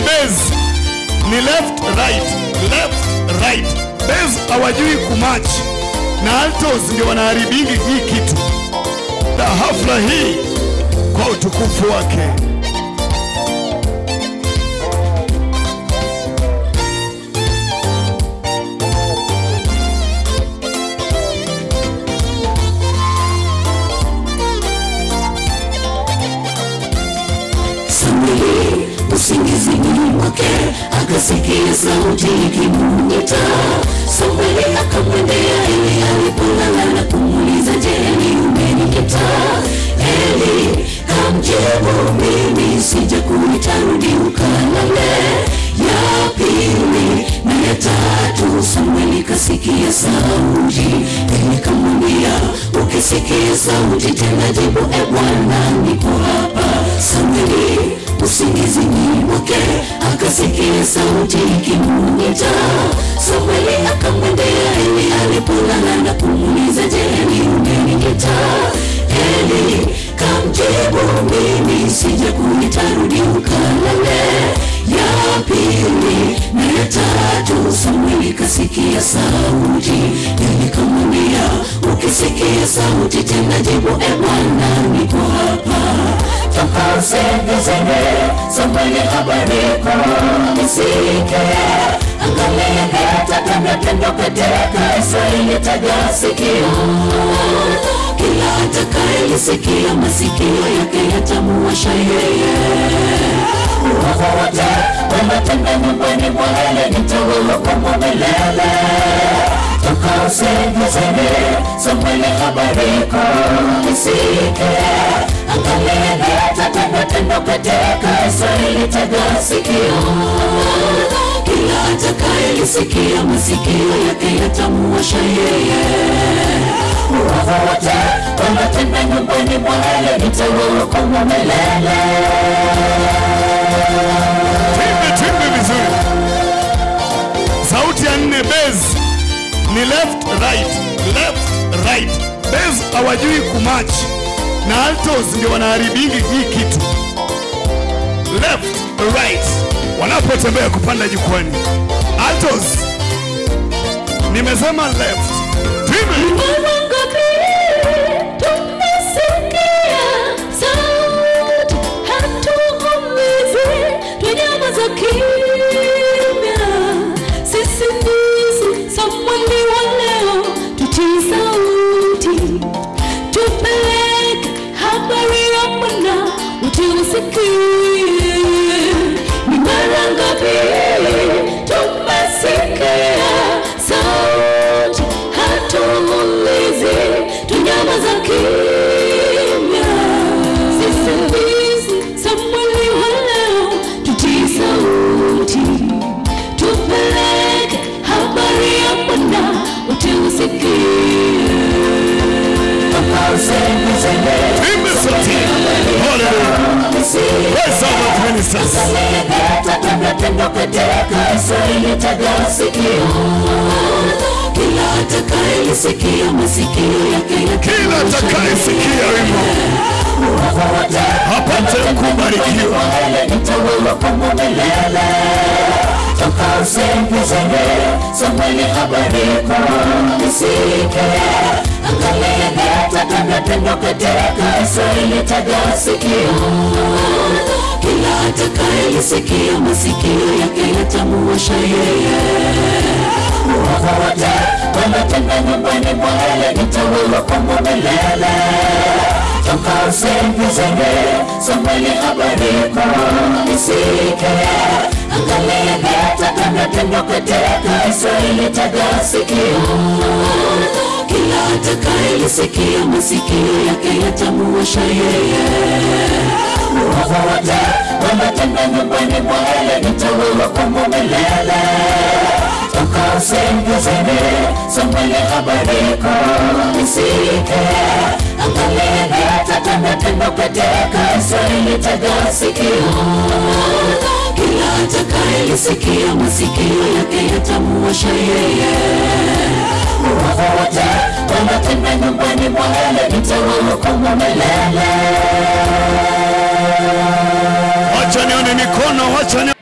base ni left right, left right. Base hawajui kumatch na altos ndio wanaharibingi hii kitu. Na hafla hii kwa utukufu wake Samweli usingizini mwake akasikia sauti ikimwita. Samweli akamwendea Eli alipolala na kumuuliza, je, ni umeniita? Eli kamjibu, mimi sijakuita, rudi ukalale. Ya pili na ya tatu Samweli kasikia sauti, Eli kamwambia, ukisikia sauti tena jibu, e Bwana, niko hapa. Samweli usingizini mwake akasikia sauti ikimwita. Samweli akamwendea Eli alipolala na kumuuliza, je, ni umeniita? Eli kamjibu, mimi sijakuita, rudi ukalale. Ya pili na ya tatu Samweli kasikia sauti, Eli kamwambia, ukisikia sauti tena jibu, e Bwana, niko hapa toka usingizini, Samweli habadika nisike. Angalia yatatenda tendo katika Israeli, tega sikio. Kila atakayelisikia masikio yake yatamuwasha yeye. Uovu wote wanatenda nyumbani mwa Eli nitauhukumu milele toka usingizini, Samweli habadika nisike. Angalia yatatenda tendo katika Israeli, tega sikio. Kila atakayelisikia masikio yake yatamuwasha yeye. Uovu wote wanatenda nyumbani mwa Eli nitauhukumu milele. Timbe timbe vizuri. Sauti ya nne base ni left right, left right. Base hawajui kumatch na altos ndio wanaharibingi hii kitu. Left right wanapotembea kupanda jukwani. Altos nimesema left. Timbe Mara ngapi tumesikia sauti, hatuumizi, tunyamaza kimya. Sisi ndisi Samweli wa leo, tutii sauti, tupeleke habari ya Bwana, utusikie. Ni mara ngapi tumesikia sauti, hatuulizi, tunyamaza kimya. Sisi ndisi Samweli wa leo, tutii sauti, tupeleke habari ya Bwana, utusikie. timbe sauti. Hallelujah. Praise our Lord ministers. Tendo katika Israeli tega sikio. Kila atakayelisikia masikio yake Kila atakayesikia wimbo apate kubarikiwa. nitawahukumu milele. Toka usingizini, Samweli habadika nisike. Angalia yatatenda tendo katika Israeli, tega sikio. Kila atakayelisikia masikio yake yatamuwasha yeye. Uovu wote wanatenda nyumbani mwa Eli nitawahukumu milele. Toka usingizini, Samweli habadika nisike. Angalia yatatenda tendo katika Israeli, tega sikio. Kila atakayelisikia masikio yake yatamuwasha yeye. Uovu wote wanatenda nyumbani mwa Eli nitawahukumu milele. Toka usingizini, Samweli habadika nisike. Angalia yatatenda tendo katika Israeli, tega sikio. Kila atakayelisikia masikio yake yatamuwasha yeye. Uovu wote wanatenda nyumbani mwa Eli nitawahukumu milele. Wacha nione mikono, wacha ni